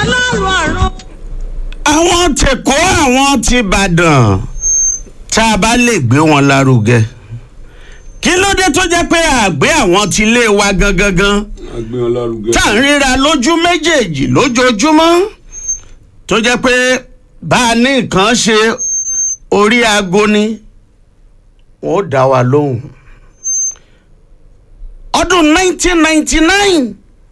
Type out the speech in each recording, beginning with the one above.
ọlọ́run ọ̀run. àwọn tẹ̀kọ́ àwọn ti Ìbàdàn tá a bá lè gbé wọn lárugẹ kí ló dé tó jẹ́ pé àgbé àwọn ti lé wa gangan gan agbé wọn lárugẹ. tá à ń ríra lójú méjèèjì lójoojúmọ́ tó jẹ́ pé bá a ní nǹkan ṣe orí aago ni wọ́n ó dá wa lóhùn ọdún 1999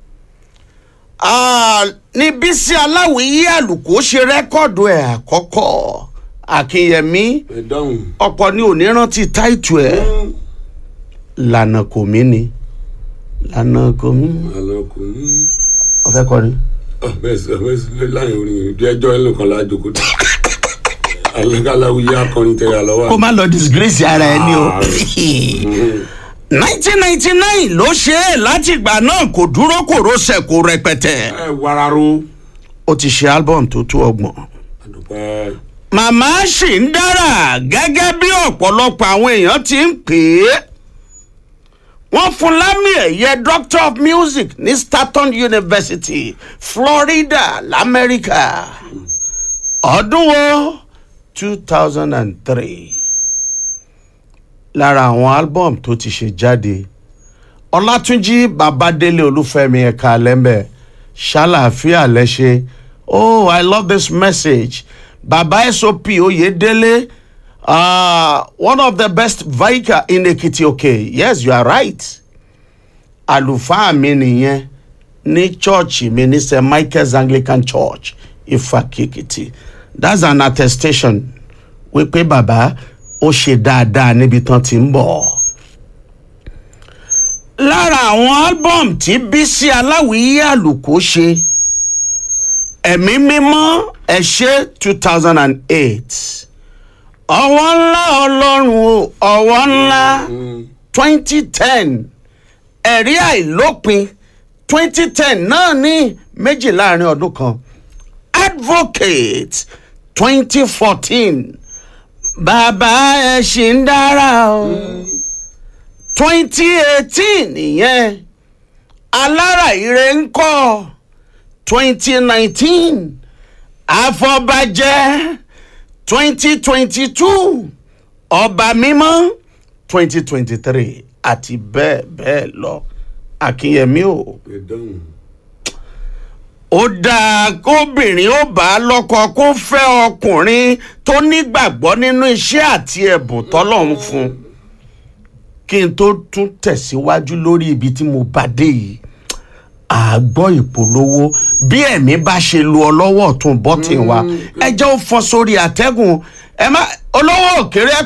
ah, ní Bísí Aláwìyí Àlùkò ṣe rẹ́kọ̀dù ẹ̀ àkọ́kọ́ Akínyẹmí ẹ dáhùn. ọ̀pọ̀ ni ò ní rántí táìtù ẹ̀ lànà kò mí ni lànà kò mí àlọ́ kò ní. ọ̀fẹ́ kọrin. bẹ́ẹ̀ sọ bẹ́ẹ̀ sọ láyé orin ìdí ẹjọ́ ẹ̀ lókan lájò kó dé. alákàláwí yá akọrin tẹ̀lé àlọ́wà. kó má lọ disgrace ara ẹni o. 1999 ló ṣe é láti ìgbà náà kò dúró kò rọṣẹ̀ kò rẹpẹtẹ. ẹ wararo. ó ti ṣe album tó tó ọgbọ̀n. àdùpẹ́. màmá ṣì ń dára gẹ́gẹ́ bí ọ̀pọ̀lọpọ̀ àwọn èèyàn ti ń pè é. wọ́n fún lámì ẹ̀yẹ doctor of music ní Staunton University Florida lamẹ́ríkà ọdún wo two thousand and three lára àwọn album tó ti ṣe jáde ọlátúnjí babádélé olúfẹ́mi ẹ̀ka lẹ́mbẹ̀ ṣàlàáfíà lẹ́ṣẹ̀ oh i love this message baba sop oyedele uh, one of the best vicar in ekiti okay yes you are right àlùfáà mi nìyẹn ní chọ́ọ̀chì mi ní st michael's anglican church ifakikiti that's an attestation wípé bàbá ó ṣe dáadáa níbi tán ti ń bọ̀. lára àwọn album tí Bísí Aláwìyí Àlùkò ṣe ẹ̀mí mímọ́ ẹ̀ ṣe two thousand and eight ọwọ́ ńlá ọlọ́run o ọwọ́ ńlá twenty ten ẹ̀rí àìlópin twenty ten náà ní méjì láàrin ọdún kan advocate twenty fourteen bàbá ẹ ṣì ń dára o twenty eighteen ìyẹn alára ire ń kọ́ twenty nineteen àfọ̀bàjẹ́ twenty twenty two ọba mímọ́ twenty twenty three àti bẹ́ẹ̀ bẹ́ẹ̀ lọ Akínyẹmí o ẹ dáhùn. ó dáa kóbìnrin ó bá lọ́kọ kó fẹ́ ọkùnrin tó nígbàgbọ́ nínú iṣẹ́ àti ẹ̀bùn tọ́lọ́run fún un kí n tó tún tẹ̀síwájú lórí ibi tí mo bá dé yìí àgbọ̀ ìpolówó bí ẹ̀mí bá ṣe lu ọlọ́wọ́ ọ̀tún bọ́tìn wa ẹ jẹ́ ó fọ́ sórí àtẹ́gùn ẹ má olówó òkèrè